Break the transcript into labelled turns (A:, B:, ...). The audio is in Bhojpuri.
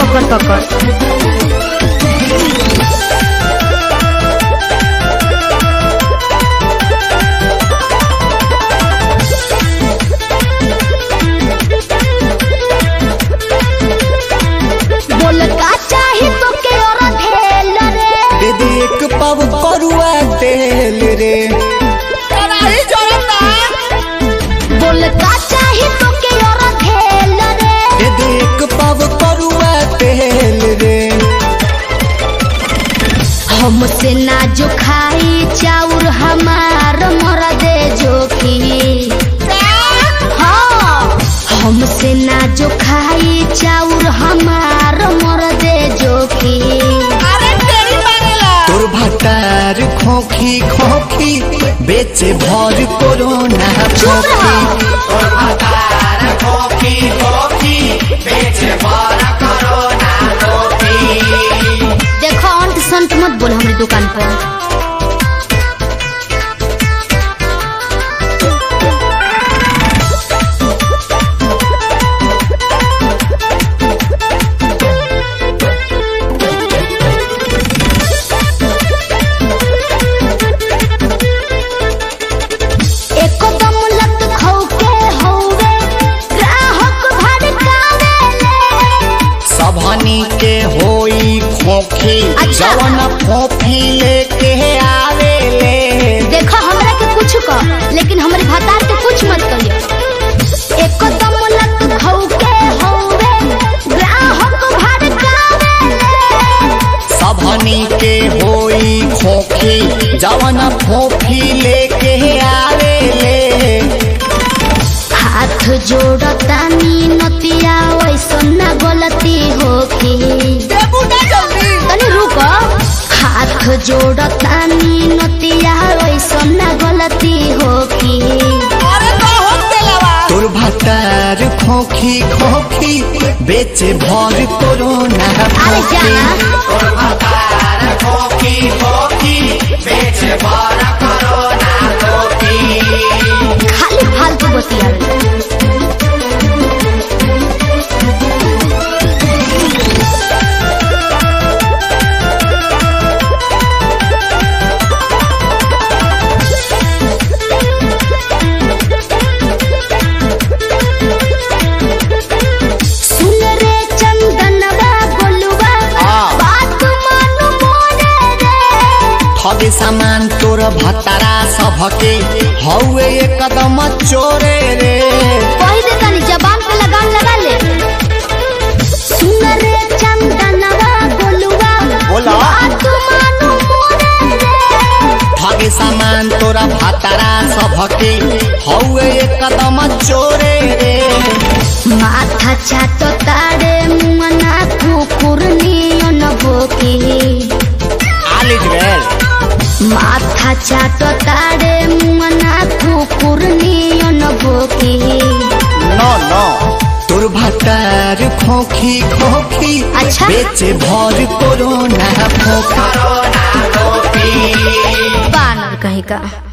A: पकड़ पकड़ बोल का चाही तो के और ढेल रे
B: दे दे एक पाव करुआ तेल रे
C: कराही जरता
A: बोल का चाही तो के और ढेल रे
B: दे दे एक पाव करुआ तेल रे
A: हमसे ना जो खाई चाउर हमार मर दे जोखी हाँ हमसे ना जो खाई चाउर हमार मर दे जोखी
C: अरे तेरी मारेला
B: तोर भटार खोखी खोखी बेचे भर कोरोना
A: चुप
B: खोखी
A: रहो देखो अंत संत मत बोल हमारी दुकान पर एकदम लत खौके हौवे ग्राहक भड़कावेले
B: सबहनी के होई खोखी
A: अच्छा।
B: जवन खोखी लेके आवे ले
A: देखो हमरा के कुछ कह लेकिन हमारे भतार के कुछ मत कहियो एकदम लत खौके हौवे ग्राहक भड़कावेले
B: सबहनी के होई खोखी जवन खोखी लेके आवे ले
A: हाथ जोड़तानी नतिया वैसन ना गलती होखी
C: देबू ना जल्दी
A: तनी रुको हाथ जोड़तानी नतिया वैसन ना गलती होखी
C: अरे बहुत तेलावा
B: तोर भटार खोखी खोखी बेचे भर कोरोना
A: अरे जाना खाली फालतू बतियावे सुन रे चंदनवा गोलुवा
B: हाँ।
A: बात मानु मोरे रे
B: ठगे सामान तोर भतारा सबके हौवे एकदम चोरे रे
A: कही दे तनी जबान पे लगाम लगा ले सुन रे चंदनवा गोलुवा
B: बोला।
A: बात मानु मोरे रे
B: ठगे सामान तोरा भतारा सबके हौवे एकदम चोरे रे
A: माथा चाटो तारे मुमना कुकुर नियन भोकी
B: आलिज गेल
A: माथा चाटो तारे मुमना कुकुर नियन भोकी
B: नो नो तोर भतार खोखी खोखी
A: अच्छा।
B: बेचे भर कोरोना खोखी
A: बानर कहीं का